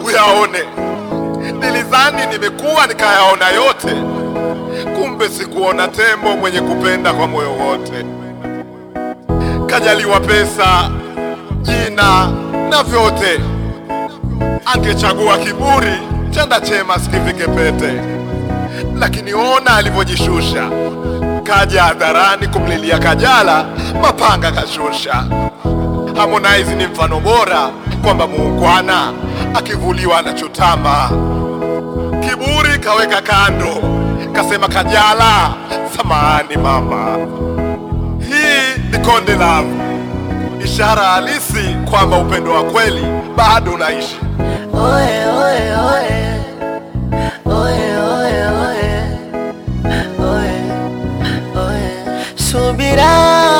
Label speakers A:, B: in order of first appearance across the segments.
A: uyaone. Nilidhani nimekuwa nikayaona yote, kumbe sikuona tembo mwenye kupenda kwa moyo wote. Kajaliwa pesa, jina na vyote, angechagua kiburi, chanda chema sikivike pete. Lakini ona alivyojishusha, kaja hadharani kumlilia Kajala, mapanga kashusha. Harmonize ni mfano bora kwamba muungwana akivuliwa anachotama. Kiburi kaweka kando, kasema Kajala, samahani mama. Hii ni Konde Love, ishara halisi kwamba upendo wa kweli bado unaishi.
B: Oye, oye, oye. Oye, oye, oye. Oye, oye. Subira,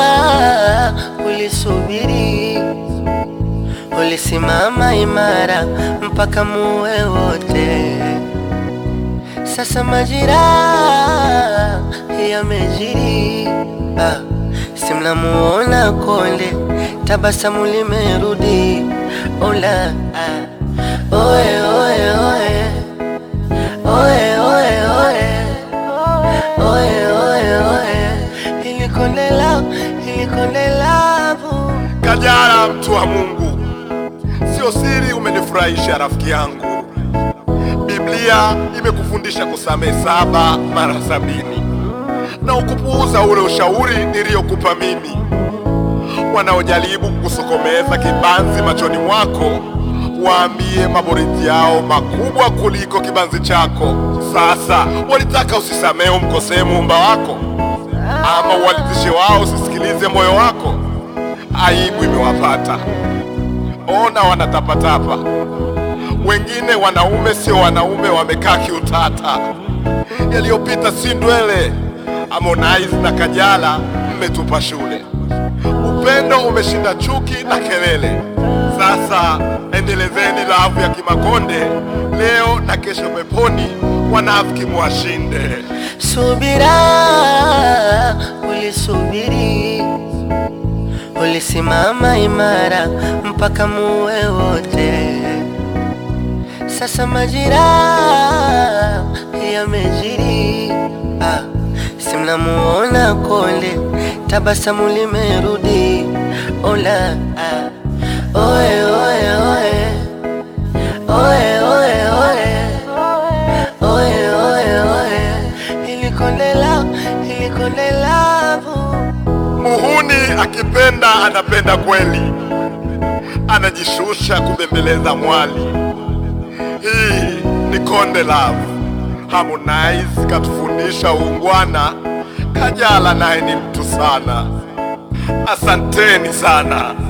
B: ulisubiri, ulisimama imara mpaka muwe wote. Sasa majira yamejiri, ah, si mnamuona Konde, tabasamu limerudi. Ola, ah. Oye, oye, oye. Oye, oye, oye. Oye, oye, oye. Ili Konde Love, ili Konde Love.
A: Kajala, mtu wa Mungu, sio siri, umenifurahisha rafiki yangu. Biblia imekufundisha kusamehe saba mara sabini na ukupuuza ule ushauri niliyokupa mimi. Wanaojaribu kukusokomeza kibanzi machoni mwako, waambie maboriti yao makubwa kuliko kibanzi chako. Sasa walitaka usisamehe umkosee muumba wako, ama walitishe wao usisikilize moyo wako. Aibu imewapata, ona wanatapatapa. Wengine wanaume sio wanaume, wamekaa kiutata. Yaliyopita si ndwele. Harmonize na Kajala mmetupa shule, upendo umeshinda chuki na kelele. Sasa endelezeni lavu ya Kimakonde leo na kesho peponi, wanafiki mwashinde.
B: Subira, ulisubiri, ulisimama imara mpaka muwe wote. Sasa majira yamejiri, ah, si mnamuona Konde, tabasamu limerudi. Ola, ah, oye, oye, oye. Oye, oye, oye. Oye, oye, oye. Ili Konde Love, ili Konde Love.
A: Muhuni akipenda anapenda kweli, anajishusha kubembeleza mwali. Hii ni Konde Love. Harmonize katufundisha uungwana, Kajala naye ni mtu sana. Asanteni sana.